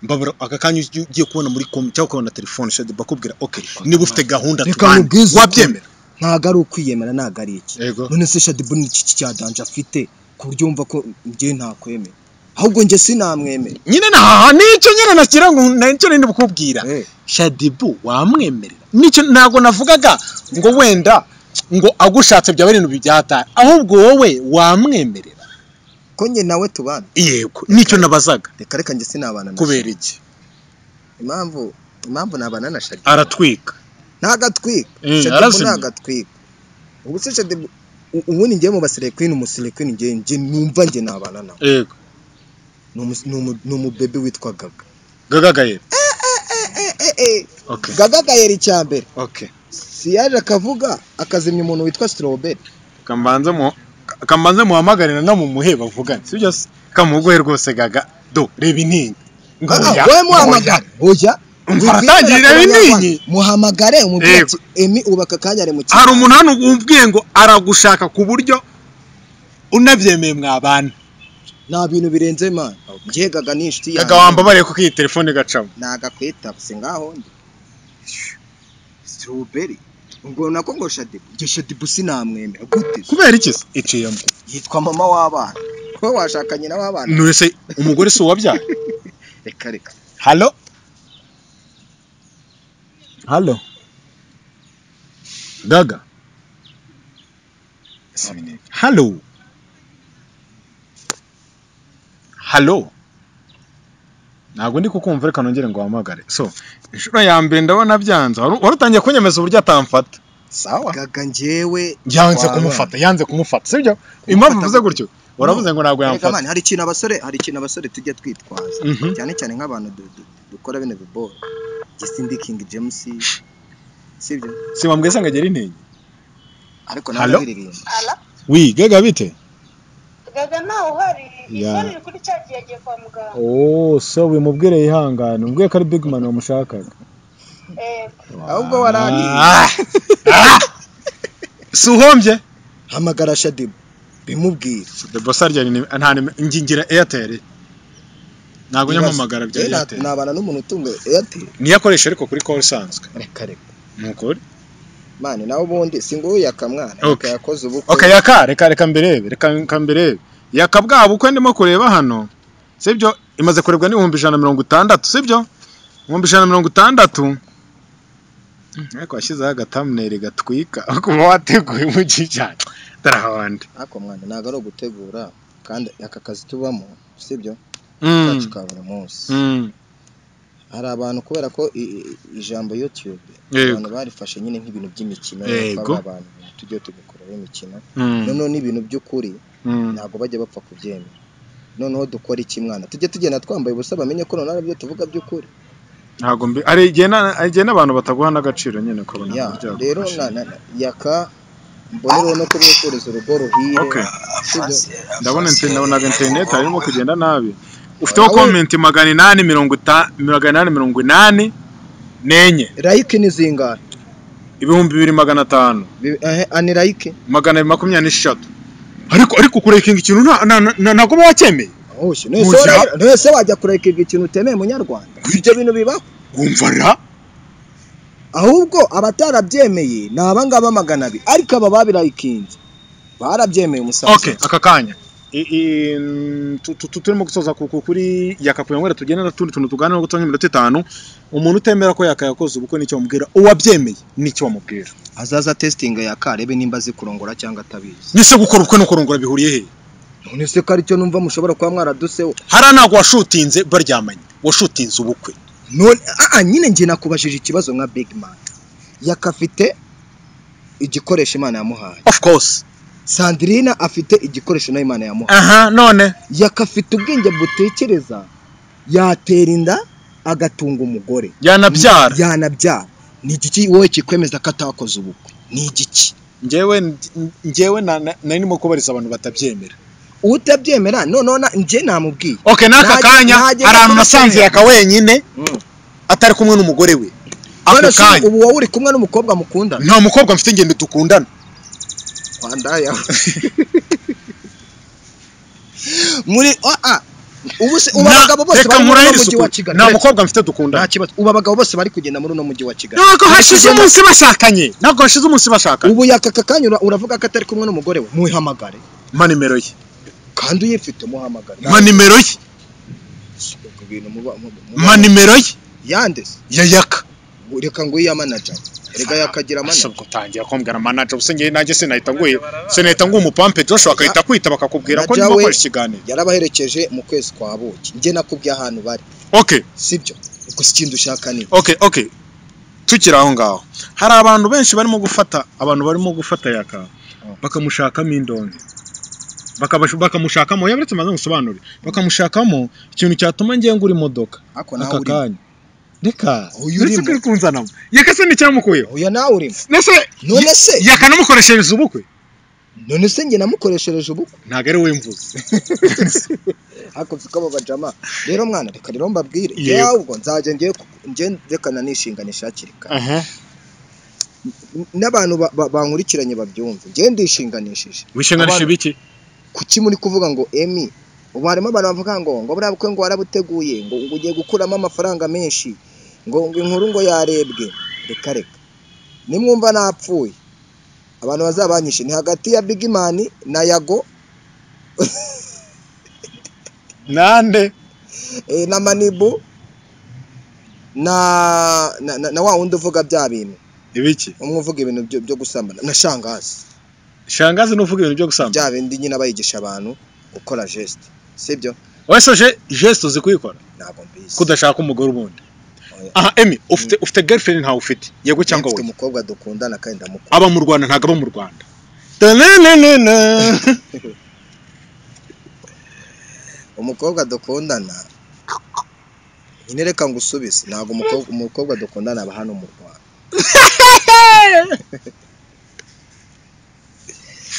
mbabura aka kanya ugiye- ugiye kubona muri com cyangwa ukabona telefone shadibu akubwira okay niba ufite gahunda Reka tubane nkubwize ukuri. wabyemera ntago ari ukwiyemera ntago ari iki yego none se shadibu ni iki cya danje afite ku buryo wumva ko njye ntakwemera ahubwo njye sinamwemera nyine nahaha nicyo nyine nakira ngo nicyo nindi bukubwira Eh. shadibu wamwemerera nicyo ntabwo navugaga ngo wenda ngo agushatse byaba ari ibintu byataye ahubwo wowe wamwemerera ko njye nawe tubana yego nicyo nabazaga reka reka njye sinabana na kubera iki impamvu impamvu nabana na shadibu aratwika ntagatwika Eh, shadibu arazimya. ntagatwika ubu se shadibu u- ubundi njyewe mu baserekwini umuserekwini njye njye numva njye nabana nawe yego Ni umu- ni umu- ni umubebe witwa gaga gagagaye okay gaga gayera icya mbere okay si yaje akavuga akazimya umuntu witwa strawberry kambanze mu kambanze muhamagarira no mumuhe bavugane sibyo se kamuguhe rwose gaga do reba intinyi Ngoya, ngoya. wowe muhamagare oya Umva, aratangira n'intinyi. muhamagare umubwire Yego. ati emi ubaka akanya ari mu kigo." hari umuntu hano wubwiye ngo aragushaka ku buryo unabyemeye mwabana nta bintu birenze mana njye gaga ni inshuti gaga wambabariye kuko iyi telefone igacamo nagakwita si ngaho ndi strawberry ubwo nako ngo shadibu njye shadibu sinamwemera gute se? kubera iki se iciyemo yitwa mama w'abana wowe washakanye na w'abana nese umugore si uwabyara reka reka halo halo gaga halo halo ntabwo ndi kukumva reka nongere ngo wahamagare so inshuro ya mbere ndabona byanze wari wari utangiye kunyemeza uburyo atamfata sawa gaga njyewe yanze wabana. kumufata yanze kumufata sibyo impamvu Kumufata uvuze gute? gutyo waravuze ngo ntabwo Erega yamufata mani, hari ikintu abasore hari ikintu abasore tujya twitwaza Mhm. cyane cyane nk'abantu du- du- dukora bino biboro Gisimbi King James sibyo si wambwiye ngo agera intege ariko Hello? nawe biririmba Ala, wi gaga bite gaga ntawe uhari Ya. isoni riri kuri cya gihe yagiye kwa muganga oh so bimubwire yihangane umbwiye ko ari big man wamushakaga Eh, ahubwo warani Ah! Ah! si uhombye hamagara Shadibu bimubwire the boss arya ni nta nimero ngingira airtel ntabwo nyamamagara bya Eh, na- airtel nabana n'umuntu utunga Airtel niyo akoresha ariko kuri call isanzwe reka reka ni ukuri mani nawe ubundi si ngo yakamwana reka Okay. yakoze ubukwe okay yaka reka reka mbirebe reka reka mbirebe yaka bwa bukwe ndimo kureba hano sibyo imaze kurebwa n'ibihumbi ijana na mirongo itandatu sibyo ibihumbi ijana na mirongo itandatu Hmm, ariko washyizeho agatamuneri gatwika kuba wateguye umujyi cyane darahawandi ariko mwana ntabwo ari ugutegura kandi aka kazi tubamo sibyo kacu Mm, ka buri munsi mm, hari abantu kubera ko i- i- ijambo YouTube Yego. abantu barifashe nyine nk'ibintu by'imikino Yego. kuba abantu tujye tugakoraho imikino mm, noneho n'ibintu by'ukuri mm. ntabwo bajya bapfa kubyemera noneho dukora iki mwana tujye tugenda twambaye ubusa bamenye ko noneho ari byo tuvuga by'ukuri ntabwo mbi ari igihe na- ari igihe n'abantu bataguha n'agaciro nyine ukabona Ya, ntabwo rero byagufasha. na- na- yaka mbonero no kubifuriza urugo ruhire Okay. sibyo? ndabona interineti ndabonaga interineti harimo kugenda nabi ufiteho Nawe- komenti magana inani mirongo ita- magana inani mirongo inani n'enye like ni zingara ibihumbi bibiri magana atanu Bi- eh, ani like magana abiri makumyabiri n'esheshatu ariko ariko kurekinga ikintu nta- nta- nta- ntabwo uba wacyemeye Oshye, none se Muzima. wara- none se wajya kurekinga ikintu utemeye munyarwanda ibyo bintu bibaho wumva ra ahubwo abatarabyemeye ni abangaba magana abiri ariko aba babirayikinze barabyemeye umusaza okay aka kanya I- i- tu- tu- tu- turimo gusoza ku- ku- kuri yakapuyanywera tugenda n'utundi tuntu tuganira no gutanga iminota itanu umuntu utemera ko yakayakoze ubukwe n'icyo wamubwira uwabyemeye n'icyo wamubwira azaza testinga ya karebe nimba azi kurongora cyangwa atabizi nyise gukora ubukwe no kurongora bihuriye he none se ko aricyo numva mushobora kuba mwaraduseho hariya ntabwo washutinze baryamanye washutinze ubukwe none ah, ah, nyine njye nakubajije ikibazo nka big man yakafite igikoresho imana yamuhaye of course sandrine afite igikoresho nayo imana yamuhaye aha none yakafite ubwenge butekereza yatera inda agatunga umugore yanabyara yanabyara ni igiki wowe kikwemeza ko atakoze ubukwe ni igiki njyewe njyewe na- na- nari ndimo kubariza abantu batabyemera utabyemera noneho na- njye namubwiye okay n'aka Najya- kanya najya hari ahantu muri nasanze Kenya. yaka wenyine Mm. atari kumwe n'umugore we ako None se kanya ubu wowe uri kumwe n'umukobwa mukundana nta mukobwa mfite ngendo dukundana Wandaya. muri ah, ah. ubu se ubu Na- abagabo bose reka bari muri nkurahire uno mujyi isuku. wa Kigali nta Reka, mukobwa mfite nta dukundana kibazo ubu abagabo bose bari kugenda muri uno mujyi wa Kigali ntabwo Bari hashize kugenda- umunsi bashakanye ntabwo hashize umunsi bashakanye ubu yakaka kanya ura- uravuga ko atari kumwe n'umugore we muhamagare mpa nimero ye kandi uyifite muhamagare mpa nimero ye Ntabwo ibintu muba- mu- mu- mpa nimero ye yande se yayaka reka ngo iya manager reka yakagira manager ashobora gutangira kumbwira manager gusa ngewe nanjye sinahita nguye sinahita nguye umupampe Joshua agahita kwita bakakubwira ko Manager niba we- ukoresha ikiganiro yarabaherekeje mu kwezi kwa buki njye nakubwiye ahantu bari okay sibyo gusa ikindi ushaka ni okay okay tukiri aho ngaho hari abantu benshi barimo gufata abantu barimo gufata yaka bakamushakamo indonke Bakabashu- bakamushakamo yaberetse maze ngusobanure bakamushakamo ikintu cyatuma ngiye ngura imodoka ako nawe aka urimo kanya reka Uyu uretse urimo. ko uri kunzanamo yaka se n'icyamukuyeho oya nawe urimo ndetse none se yakanamukoreshereza ubukwe none se njye namukoreshereje ubukwe ntabwo ari we mvuze hakunze ko abo bajama rero mwana reka rero mbabwire Yego. njyewe ahubwo nzajya njye njye ndekana nishinganisha hakiri kare aha n'abantu ba- ba- bankurikiranye babyumve njye ndishinganishije wishinganisha ibiki kuki muri kuvuga ngo emi ubu harimo abantu bavuga ngo ngo buriya bukwe ngo warabuteguye ngo ngo ugiye gukuramo amafaranga menshi ngo ngo inkuru ngo yarebwe reka reka nimwumva napfuye abantu bazabanyishe ni hagati ya bigimani na yago nande eh, na manibu na na, na, na wa wundi uvuga bya bintu ibiki umwe uvuga ibintu byo, byo gusambana na shangazi shangazi n'uvuga ibintu byo gusambana bya bindi nyine bayigisha abantu gukora geste sibyo wesoje gesite uzi kuyikora ntabwo mbizi kudashaka umugore ubundi aha emi ufite ufite girlfriend ntawe ufite yego cyangwa Mfite wowe umukobwa dukundana kandi ndamukunda aba mu rwanda ntabwo aba mu rwanda Tananana. umukobwa dukundana nyine reka ngusubize ntabwo umukobwa umukobwa dukundana aba hano mu Rwanda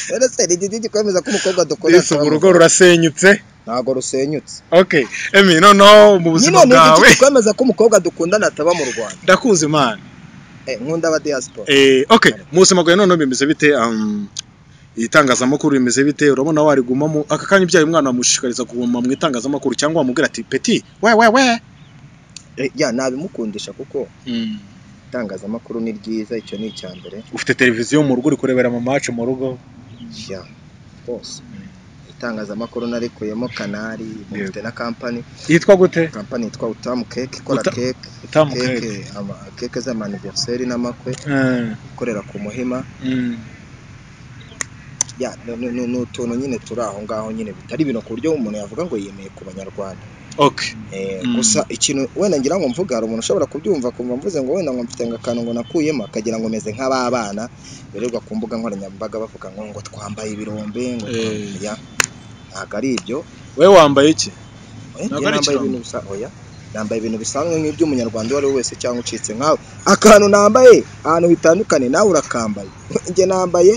rero se ni igiti gikomeza ko umukobwa dukundana Yesu, urugo rurasenyutse ntabwo rusenyutse okay emi noneho mu nyine buzima ni bwawe igiti gikomeza ko umukobwa dukundana ataba mu Rwanda ndakuzi imana Eh, nkunda aba diaspora Eh, okay mu buzima bwawe noneho bimeze bite um, itangazamakuru bimeze bite urabona warigumamo aka kanya ubyaye umwana wamushishikariza kuguma mu itangazamakuru cyangwa wamubwira ati peti we we we Eh, ya nabimukundisha kuko Mm. itangazamakuru ni ryiza icyo ni icya mbere ufite televiziyo mu rugo uri kurebera mu match mu rugo ya rwose itangazamakuru narikuyemo kanari mufite na kampani yitwa gute kampani yitwa utamu keke ikora Uta- keke utamu keke cake ama- keke z'amaniverseri n'amakwe Eh, ikorera ku muhima mm. ya ni- ni ni- ni utuntu nyine turi aho ngaho nyine bitari ibintu ku buryo umuntu yavuga ngo yemeye ku banyarwanda okay Eh, Mm. gusa ikintu wenda ngira ngo mvuga hari umuntu ushobora kubyumva kumva mvuze ngo wenda ngo mfite ngo akantu ngo nakuyemo akagira ngo meze nk'ababana birirwa ku mbuga nkoranyambaga bavuga ngo ngo twambaye ibirombe ngo Eh. twambaye- ya ntabwo ari ibyo we wambaye iki Oya, Ntabwo njye ari nambaye ikirango. ibintu bisa oya nambaye ibintu bisanzwe nk'iby'umunyarwanda uwo ari we wese cyangwa ucitse nkawe akantu nambaye ahantu bitandukanye nawe urakambaye njye nambaye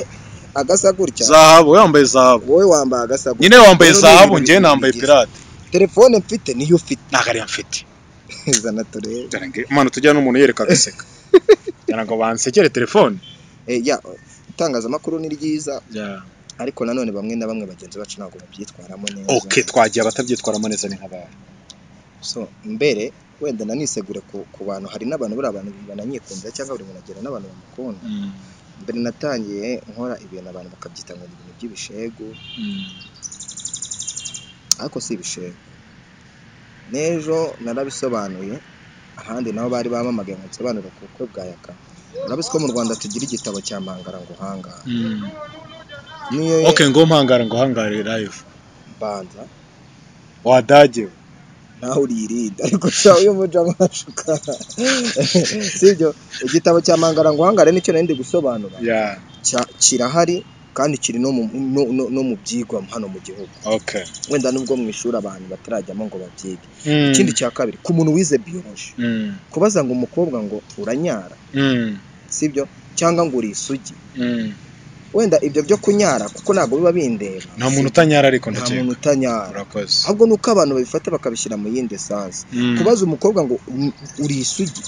agasa gutya zahabu we wambaye zahabu wowe wambaye agasa gutya nyine wambaye Rero ni zahabu ibintu njye bibiri nambaye bigize. pirate telefone mfite niyo ufite ntabwo ariyo mfite zana turebe Dore nge- Imana tujya n'umuntu yereka agaseka kugira ngo bansekere telefone Eh, ya itangazamakuru ni ryiza ariko nanone bamwe na bamwe bagenzi bacu ntabwo babyitwaramo neza okay twagiye abatabyitwaramo neza ni nk'abari so mbere wenda nanisegure ku, ku bantu hari n'abantu buriya abantu bananyikundira cyangwa buri muntu agira n'abantu bamukunda mbere natangiye nkora ibintu abantu bakabyita ngo ni ibintu by'ibishegu ariko si ibishegu n'ejo narabisobanuye ahandi naho bari bamamagaye ngo nsobanure ku bukwe bwa yaka urabizi ko mu rwanda tugira igitabo cya mangara ngo uhangare niyo okay ngo mpangara ngo hangare live banza wadage nawe uriyirinda ariko sha uyu muja mwashuka sibyo igitabo cya mangara ngo uhangare nicyo nari ndi gusobanura yeah Cya- kirahari kandi kiri no mu, no, no, no mu byigwa hano mu gihugu okay wenda nubwo mu ishuri abantu batarajyamo ngo babyige Mm. ikindi cya kabiri ku muntu wize biyoloji Mm. kubaza ngo umukobwa ngo uranyara Mm. sibyo cyangwa ngo uri isugi Mm. wenda ibyo byo kunyara kuko ntabwo biba bindeba nta muntu utanyara ariko nta ndakeka muntu utanyara urakoze ahubwo ni uko abantu babifata bakabishyira mu yindi esansi Mm. kubaza umukobwa ngo "Uri- uri isugi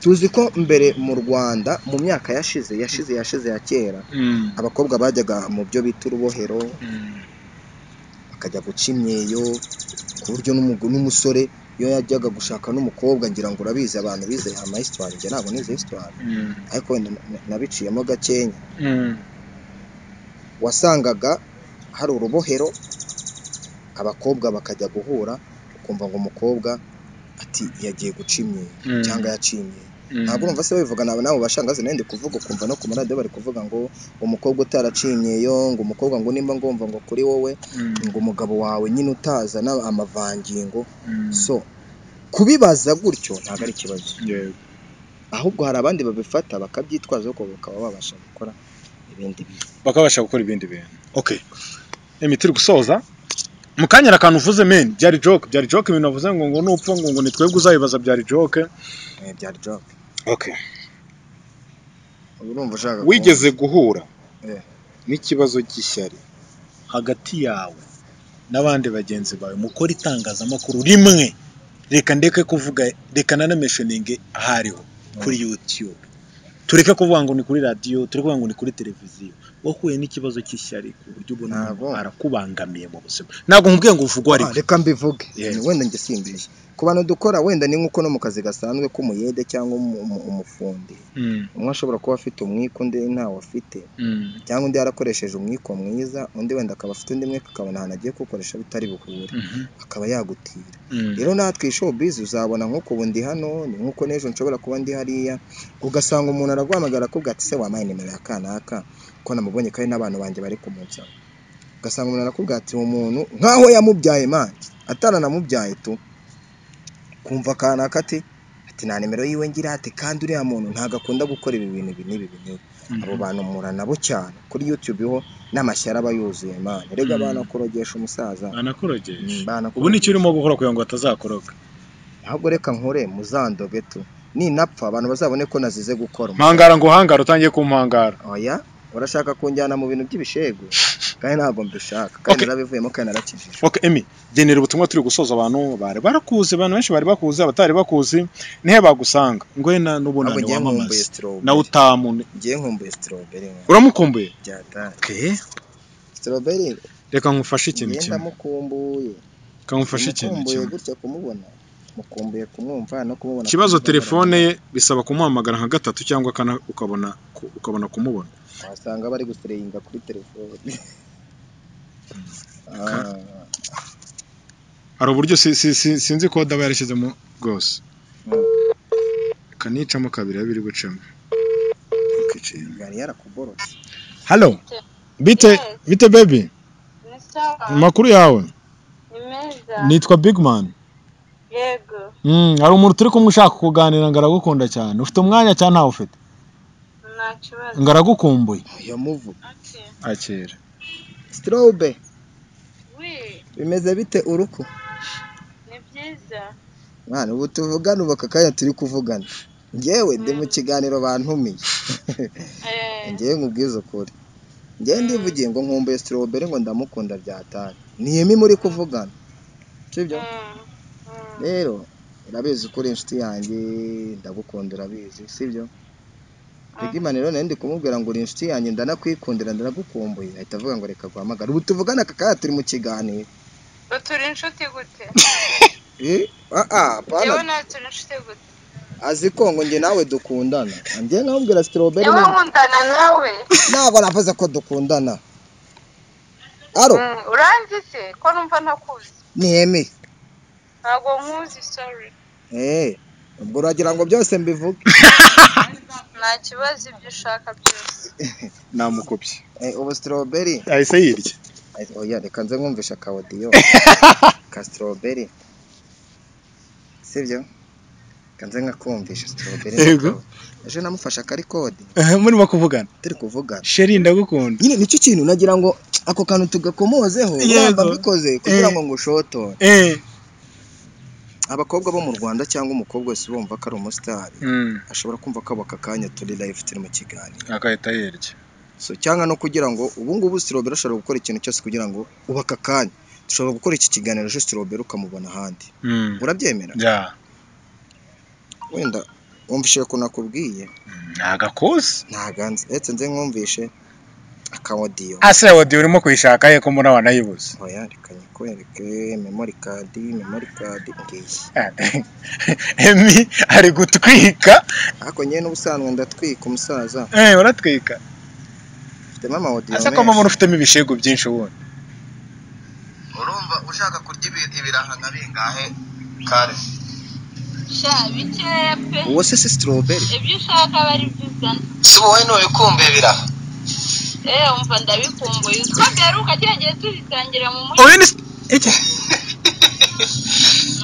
tuzi ko mbere mu rwanda mu myaka yashize yashize yashize ya kera Mm. abakobwa bajyaga mu byo bita urubohero Mm. bakajya guca imyeyo ku buryo n'umugu- n'umusore iyo yajyaga gushaka n'umukobwa ngira ngo urabizi abantu bize amayisitwari njye ntabwo nize hisitwari Mm. ariko wenda na- na- nabiciyemo gakenya Mm. wasangaga hari urubohero abakobwa bakajya guhura ukumva ngo umukobwa ati yagiye guca imyeyo Mm. cyangwa yaciye imyeyo Mm. ntabwo urumva se babivuga nabo nabo bashangazi nayo ndi kuvuga ukumva no ku maradiyo bari kuvuga ngo umukobwa utaraciye imyeyo ngo umukobwa ngo nimba ngomva ngo kuri wowe Mm. ngo umugabo wawe nyine utazana amavangingo Mm. so kubibaza gutyo ntabwo ari ikibazo Yeah. ahubwo hari abandi babifata bakabyitwaza ariko bakaba babasha gukora ibindi bintu bakabasha gukora ibindi bintu okay emi turi gusoza mu kanya hari akantu uvuze men byari joke byari joke ibintu wavuze ngo ngo nupfa ngo ngo ni twebwe uzayibaza byari joke eh, byari joke okay ubu urumva ushaka kuvuga- wigeze guhura Eh. n'ikibazo cy'ishyari hagati yawe n'abandi bagenzi bawe mukora itangazamakuru rimwe reka ndeke kuvuga reka nanameshoninge hariho kuri youtube tureke kuvuga ngo ni kuri radiyo tureke kuvuga ngo ni kuri televiziyo wahuye n'ikibazo cy'ishyari ku buryo ubona Ntabwo. umuntu arakubangamiye mu buzima ntabwo nkubwiye ngo uvugwe Ah, ariko reka mbivuge Yeah. wenda njye simbeshya ku bantu dukora wenda ni nk'uko no mu kazi gasanzwe k'umuyede cyangwa umu- umu- umufundi Mm, umwe ashobora kuba afite umwiko undi ntawo afite mm, cyangwa undi yarakoresheje umwiko mwiza undi wenda akaba afite undi mwiko akabona ahantu agiye kuwukoresha bitari buhure mhm, akaba yagutira mm, rero natwe show biz uzabona nk'uko ubu ndi hano ni nk'uko n'ejo nshobora kuba ndi hariya ugasanga umuntu araguhamagara akubwira ati se wampaye nimero ya kanaka ko namubonye kandi n'abantu banjye bari kumunsaba ugasanga umuntu arakubwira ati uwo muntu nk'aho yamubyaye manje ataranamubyaye tu kumva kanaka ati ati nta nimero yiwe ngira ati kandi uriya muntu ntabwo akunda gukora ibi bintu ibi n'ibi ibi n'ibi abo bantu mpura nabo cyane kuri yutube ho n'amashyari aba yuzuye mani rega Mm. banakurogesha umusaza anakorogesha Mm, banakurogesha. ubu ni icyo urimo gukora kugira ngo atazakoroga ahubwo reka nkure muzandoge tu ninapfa abantu bazabone ko nazize gukora mpangara ngo hangara utangiye kumpangara oya urashaka kunjyana mu bintu by'ibishegu kandi ntabwo mbishaka kandi Okay. narabivuyemo kandi narakijije okay emi genera ubutumwa turi gusoza abantu bari barakuzi abantu benshi bari bakuzi abatari bakuzi nihe bagusanga ngoye na ntabwo n'ubunani ngiye nkumbuye wamamaza nawe strawberry utamune ngiye nkumbuye strawberry nka uramukumbuye byatari okay strawberry reka nkufashe ikintu ngiye kimwe ndamukumbuye reka nkufashe ikintu Mukumbuye kimwe gutya kumubona mukumbuye kumwumva no kumubona ikibazo kumubona. telefone ye bisaba kumuhamagara nka gatatu cyangwa kane ukabona ku- ukabona kumubona wasanga bari gusireyinga kuri telefone Ah, hari uburyo si- si- si- sinzi kode aba yarishyizemo rwose Mm. reka nicamo kabiri abe biri bucemo ikintu yari yarakuborotse halo bite Yes. bite bebi ni sawa amakuru yawe ni meza nitwa bigman yego hari umuntu turi kumwe ushaka kuganira ngo aragukunda cyane ufite umwanya cyangwa ntawe ufite nta kibazo ngo aragukumbuye yamuvu ati akira strobe we bimeze bite uruku ni byiza mwana ubu tuvugana ubu aka kanya turi kuvugana njyewe ndi mu kiganiro bantumiye Eh, njyewe nkubwiza ukuri njyewe ndivugiye ngo nkumbuye strawberry ngo ndamukunda byatari niyemi muri kuvugana sibyo mm, mm. rero urabizi ko uri inshuti yanjye ndagukunda urabizi sibyo Bigimani rero nari ndi kumubwira ngo uri inshuti yanjye ndanakwikundira ndanagukumbuye ahita avuga ngo reka guhamagara ubu tuvugana aka kanya turi mu kiganiro Ngo turi inshuti gute Eh, ah, ah, pana, yewe nawe turi inshuti gute azi ko ngo njye nawe dukundana njye nkamubwira strawberry yewe na- nkundana nawe ntabwo navuze ko dukundana aro Mm, uranzi se ko numva ntakuzi niyemi ntabwo nkuzi sorry eh ubwo uragira ngo byose mbivuge nta kibazo ibyo ushaka byose namukopye Eh, ubu strawberry ahise yirya Eh, oya reka nze nkumvisha ka audio ka strawberry sibyo reka nze nkakumvisha strawberry Yego. ejo namufashe akari kode murimo kuvugana turi kuvugana sheri ndagukunda nyine nicyo kintu nagira ngo ako kantu tugakomozeho Yego. urumva mbikoze kugira Eh. ngo ngushotore eee abakobwa bo mu rwanda cyangwa umukobwa wese bumva ko ari umusitari ashobora kumva ko aka kanya turi live turi mu kiganiro agahita yirya so cyangwa no kugira ngo ubu ngubu sirobera ashobora gukora ikintu cyose kugira ngo uba aka kanya dushobora gukora iki kiganiro ejo sirobera ukamubona ahandi urabyemera ya wenda wumvishe ko nakubwiye ntagakoze ntaganze ndetse nze nkumvishe akawodiyo ase odi urimo kuyishaka ye ko mbona wanayibuze oya reka nyikwereke memori kadi memori kadi ngiyi emi ari gutwika ariko ngewe n'ubusanzwe ndatwika umusaza eh uratwika mfitemo amawodiyo ase ko menshi. mbona ufitemo ibishego byinshi wundi urumva ushaka kurya ibi- ibiraha nka bingahe kare sha bikeya pe uwo se si strawberry ibyo ushaka aba ari byo uzana si wowe ntubikumbe ibiraha eee wumva ndabikumbuye uko byaruka kiriya gihe tubitangira mu mujyi oya ni iki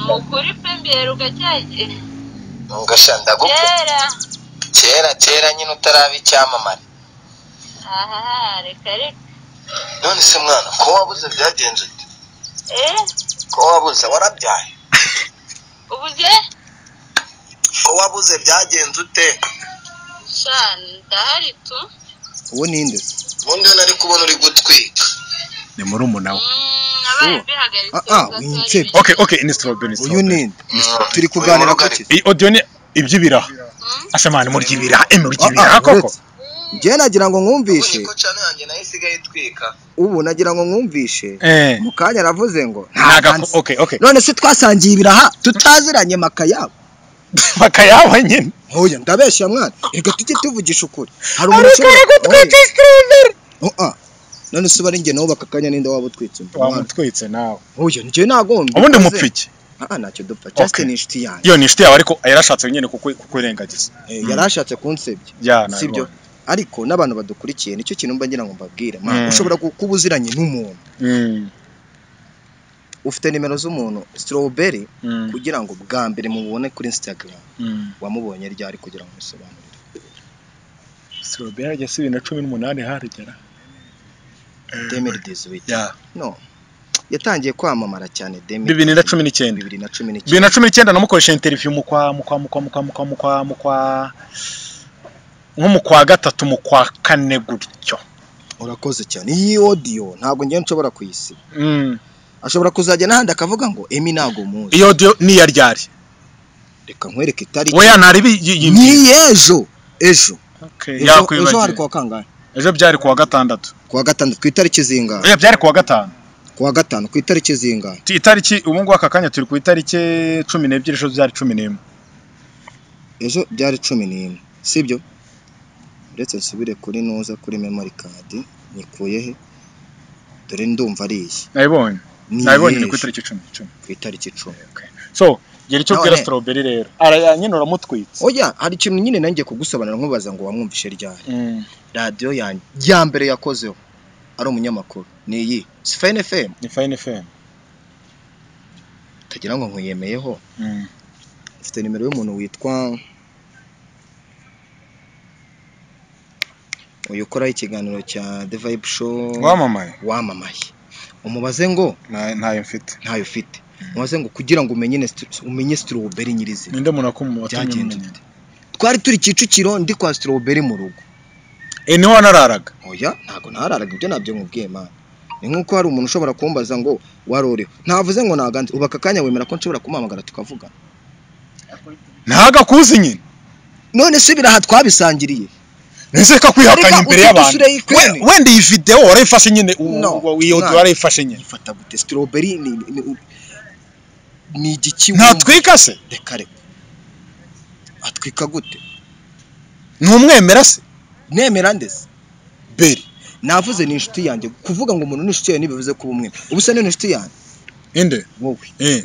ni ukuri pe mbyeruka kiriya gihe ugasha ndagukunda kera kera kera nyine utaraba icyamamare aha reka reka none se mwana ko wabuze byagenze ute? eee ko wabuze warabyaye ubuze ko wabuze byagenze ute sha ndahari tu uwo ninde se ubundi yo nari kubona uri gutwika ni murumuna we Mm, nabaye mbihagaritse Ah, ah, gato winshe. hari ibintu. okay okay ni strawberry uyu ninde turi kuganira ku ki iyi audio ni iby'ibiraha Mm, asamani murya ibiraha emi murya Ah, ah, ibiraha koko uretse. njyewe nagira ngo mwumvishe cyane yanjye nayo isigaye itwika ubu nagira ngo mwumvishe eh mu kanya aravuze ngo ntaga okay okay none se twasangiye ibiraha tutaziranye maka yabo bakayaba nyine hoya ndabeshya mwana reka tujye tuvugisha ukuri hari ushobora- ariko twitse strawberry Oya, oya. none se bari njye nawe bakakanya ninde waba utwitse undi mwana wamutwitse nawe hoya njye nagomba ubundi mupfa iki aha ntacyo dupfa Justin ni inshuti yanjye iyo ni inshuti yawe ariko yarashatse nyine kuku- kukwirengagiza Eh, yarashatse kunsebya ya nabibonye. sibyo ariko n'abantu badukurikiye nicyo kintu mba ngira ngo mbabwire mwana Mm. ushobora ku- kuba uziranye n'umuntu Mm. ufite nimero z'umuntu strawberry Mm, kugira ngo bwa mbere mubone kuri instagram mm. wamubonye ryari kugira ngo musobanurire Strawberry hajya si bibiri na cumi n'umunani haragera 2018 Ya, no yatangiye kwamamara cyane 2018. bibiri na cumi n'icyenda bibiri na cumi n'icyenda bibiri na cumi n'icyenda namukoresha interiviyu mu kwa mu kwa mu kwa mu kwa mu kwa mu kwa mu kwa nko mu kwa gatatu mu kwa kane gutyo urakoze cyane iyi audio ntabwo ngewe nshobora kuyisiba Mm. ashobora kuzajya n'ahandi akavuga ngo emi ntabwo muzi iyo audio ni iya ryari reka nkwereke itariki weya ntari ni biyimye ejo ejo ejo ejo hari yakwibagiwe kuwa kangahe ejo byari kuwa gatandatu kuwa gatanu ku itariki zingahe oya byari kuwa gatanu kuwa gatanu ku itariki zingahe Ti- itariki ubu ngubu aka kanya turi ku itariki cumi n'ebyiri ejo byari cumi n'imwe ejo byari cumi n'imwe sibyo uretse nsubire kuri nuza kuri memory card nyikuye he dore ndumva ari iyi nayibonye ni nayibonye ni ku ejo, itariki cumi cumi ku itariki icumi so gira icyo ubwira None- strawberry rero arayanyina uramutwitse oya hari ikintu nyine nanjye kugusobanura nkubaza ngo wamwumvishe ryari Mm, radiyo yanjye ya mbere yakozeho ari umunyamakuru ni iyi sifayini fm ni fayini feni utagira ngo nkuyemeyeho mfite nimero y'umuntu witwa uyu ukoraho ikiganiro cya The Vibe Show wamamaye wamamaye umubaze ngo Nta- ntayo mfite ntayo ufite mubaze ngo kugira ngo umenye Nestor- umenye strawberry nyirizina ninde muntu akumu watumye byagenze umenya ute twari turi Kicukiro ndi kwa strawberry mu rugo eh niho wanararaga oya ntabwo ntararaga ibyo nabyo nkubwiye mana ni nk'uko hari umuntu ushobora kumbaza ngo warore ntavuze ngo naganze ubu aka kanya wemera ko nshobora kumuhamagara tukavuga ntagakuzi nyine none subira aha twabisangiriye ese kakwihakanya Reka imbere utu y'abantu dusure y'ikwene. We- wenda iyi video warayifashe nyine u- No, u- iyo nta- audio warayifashe nyine ifata gute strawberry ni ni- ni igiki ntatwika se reka reka atwika gute ni umwemera se nemera ndetse beri navuze ni inshuti yanjye kuvuga ngo umuntu ni inshuti yanjye ntibivuze kuba umwe ubu se ni inshuti yanjye inde wowe eh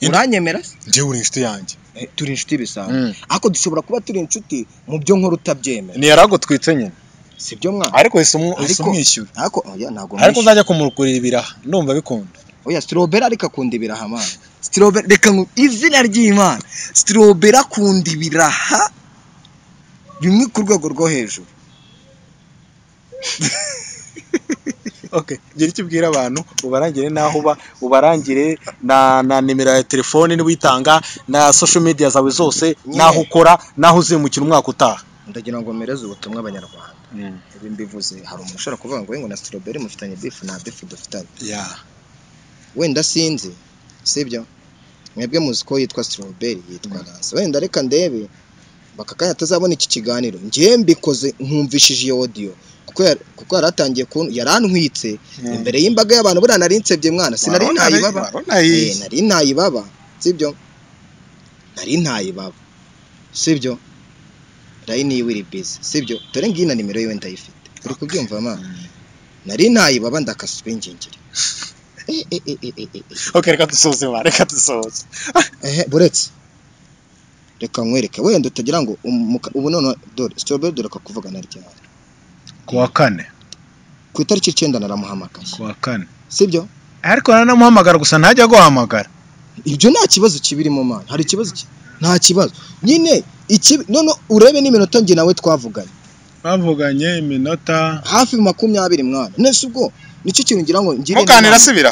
Indi- uranyemera se? njye uri inshuti yanjye Eh, turi inshuti bisanzwe Mm. ariko dushobora kuba turi inshuti mu byo nkora utabyemera ni yaragutwitse nyine si byo mwana ariko yahise umu- yahise Ariko- umwishyura ariko oya ntabwo ariko mwishyura. uzajya kumugurira ibiraha ndumva bikunda oya strawberry ariko akunda ibiraha mwana strawberry reka nku izina ry'imana strawberry akunda ibiraha bimwe ku rwego rwo hejuru okay gira icyo ubwira abantu ubarangire n'aho uba ubarangire na na nimero ya telefone niba uyitanga na social media zawe zose n'aho ukora n'aho uzimukira umwaka utaha ndagira ngo mpereze ubutumwa abanyarwanda ibi mbivuze hari umuntu ushobora kuvuga ngo ngo na strawberry mufitanye bifu nta bifu dufitanye ya wenda sinzi sibyo mwebwe muzi ko yitwa strawberry yitwa nancy wenda reka ndebe baka kanya atazabona iki kiganiro njyewe mbikoze nkumvishije iyo audio kuko yar- kuko yari atangiye kun yarantwitse imbere y'imbaga y'abantu buriya nari nsebye mwana sinari ntayibaba Eh, nari ntayibaba sibyo nari ntayibaba sibyo rayi niyo iri bizi sibyo dore ngiyi na nimero yiwe ndayifite uri kubyumva mwana nari ntayibaba ndakasa ubingingiri Eh, eh, eh, eh, eh, eh, eh. okay reka dusoze ba reka dusoze ehe buretse reka nkwereke wenda utagira ngo umuka- ubu none dore strawberry dore akakuvuga na ryari kuwa kane ku itariki icyenda naramuhamagaye kuwa kane sibyo ariko nanamuhamagara gusa ntajya guhamagara ibyo nta kibazo kibirimo mana hari ikibazo ki- nta kibazo nyine iki none urebe n'iminota njye nawe twavuganye bavuganye iminota hafi makumyabiri mwana nese ubwo nicyo kintu ngira ngo ngire muganira inama. asubira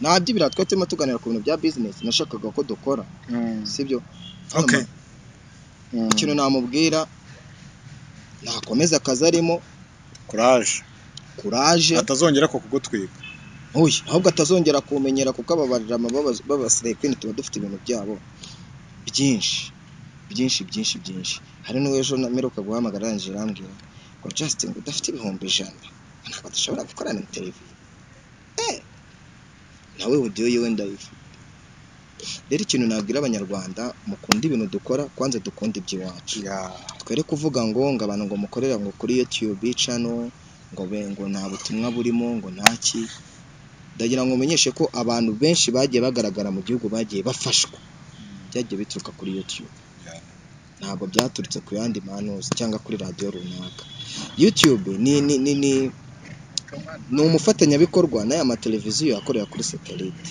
nta by'ibiraha twari turimo tuganira ku bintu bya business nashakaga ko dukora sibyo Okay. Hano, ikintu namubwira nakomeza akazi arimo kuraje kuraje atazongera ko kugutwika Oya, ahubwo atazongera kumenyera kuko ababarira amababazo b'abasirepini tuba dufite ibintu byabo byinshi byinshi byinshi byinshi hari n'uwo ejo mperuka guhamagara arangije arambwira ngo Justin udafite ibihumbi ijana ntabwo dushobora gukorana na televiziyo Eh, nawe audio yiwe ndayifite rero ikintu nabwira abanyarwanda mukunda ibintu dukora kwanza dukunda iby'iwacu twere kuvuga ngo ngo abantu ngo mukorera ngo kuri YouTube channel ngo be ngo nta butumwa burimo ngo ntaki ndagira ngo umenyeshe ko abantu benshi bagiye bagaragara mu gihugu bagiye bafashwa byagiye bituruka kuri YouTube ntabwo byaturutse ku yandi manuzi cyangwa kuri radiyo runaka YouTube ni ni ni ni ni umufatanyabikorwa n'aya mateleviziyo akorera kuri satelite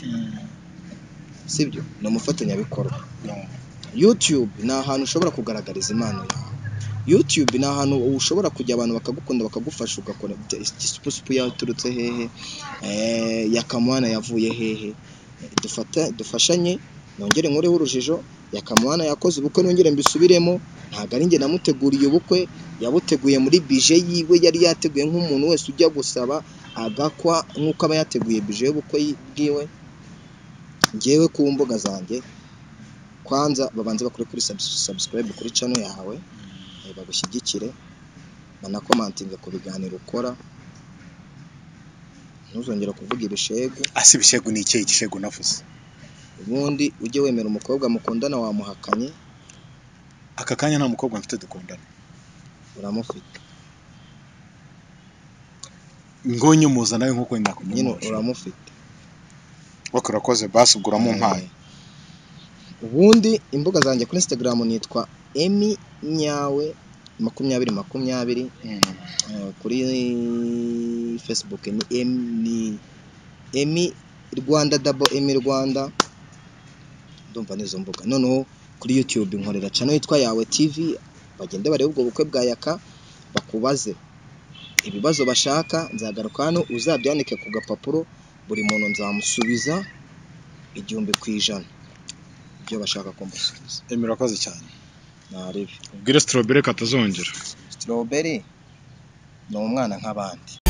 sibyo ni umufatanyabikorwa yutube ni ahantu ushobora kugaragariza impano yawe yutube ni ahantu ushobora kujya abantu bakagukunda bakagufasha ugakora igisupusupu yaturutse hehe eh, yakamwana yavuye hehe dufata dufashanye nongere nkureho urujijo yakamwana yakoze ubukwe nongere mbisubiremo ntabwo ari njye namuteguriye ubukwe yabuteguye muri bije yiwe yari yateguye nk'umuntu wese ujya gusaba agakwa nk'uko aba yateguye bije y'ubukwe bwiwe ngewe ku mbuga zanjye kwanza babanze bakore kuri subs- subscribe kuri channel yawe eh, bagushyigikire banakomantinge ku biganiro ukora ntuzongere kuvuga ibishegu asi ibishegu ni ikihe igishegu navuze ubundi ujye wemera umukobwa mukundana wamuhakanye aka kanya nta mukobwa mfite dukundana uramufite ngo nyumuza nawe nk'uko nyine nakunyumuza uramufite baka urakoze basi ugura mu mpaye ubundi imbuga zanjye kuri instagram nitwa emi nyawe makumyabiri makumyabiri Eh, kuri facebook ni emi ni emi rwanda dabo emi rwanda ndumva n'izo mbuga noneho kuri youtube nkorera cano yitwa yawe tv bagende barebe ubwo bukwe bwa yaka bakubaze ibibazo bashaka nzagaruka hano uzabyandike ku gapapuro buri muntu nzamusubiza igihumbi ku ijana ibyo bashaka kumusubiza urakoze cyane ntarebe ubwire sitoroberi katazongera strawberry ni umwana nk'abandi